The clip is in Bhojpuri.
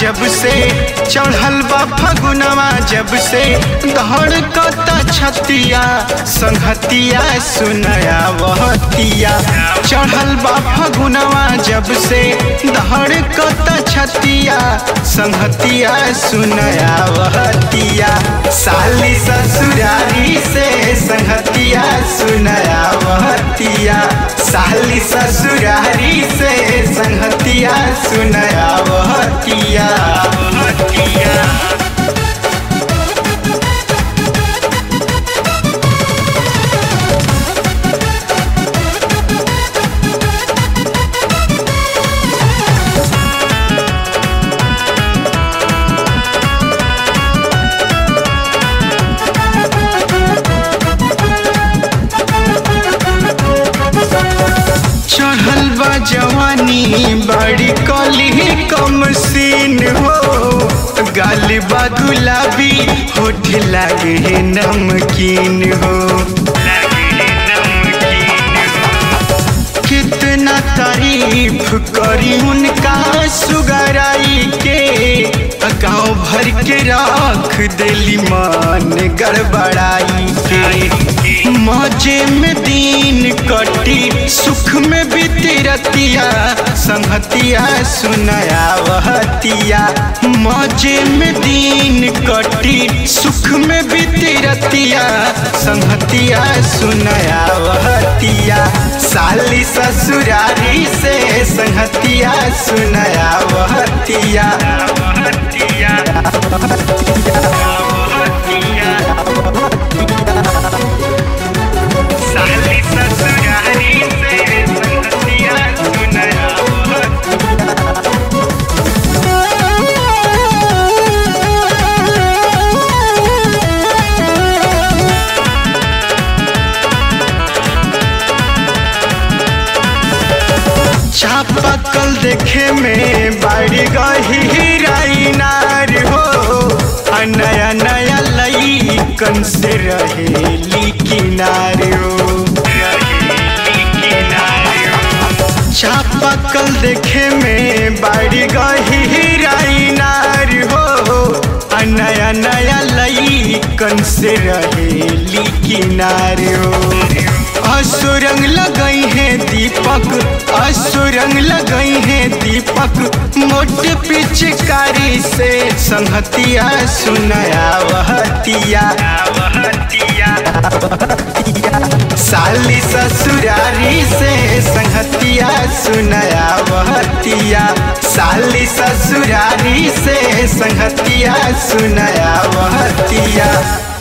जब से चढ़ल बा फगुनवा जब से धड़कता छतिया संहतिया सुनया वहतिया चढ़ल बा फगुनवा जब से धड़कता छतिया संहतिया सुनया वहतिया साली ससुरारी से संहतिया सुनया वहतिया साली ससुरारी से संहतिया सुनया वहतिया वहतिया चढ़ल बा जवानी बड़ी कली कम सीन हो गाल बा गुलाबी होठ लागे नमकीन हो कितना तारीफ करी उनका सुगराई के गाँव भर के रख दिली मन गड़बड़ाई के मजे में दिन कटी सुख में बीती रतिया संहतिया सुनया वहतिया मजे में दिन कटी सुख में बीती रतिया संहतिया सुनया वहतिया साली ससुरारी से संहतिया सुनया वहतिया वहतिया साली ससुरारी से संहतिया सुनया वहतिया चापाकल देखे में बाड़ी गही नार हो आ नया नया लई कन से रहेली किनार हो चापाकल देखे में बाड़ी गही नार हो आ नया नया लई कन से रहेली किनार हो असुरंग लगई है दीपक असुरंग लगई है दीपक मोटे पिचकारी से संहतिया सुनया वहतिया साली ससुरारी से संहतिया सुनया वहतिया साली ससुरारी से संहतिया सुनया वहतिया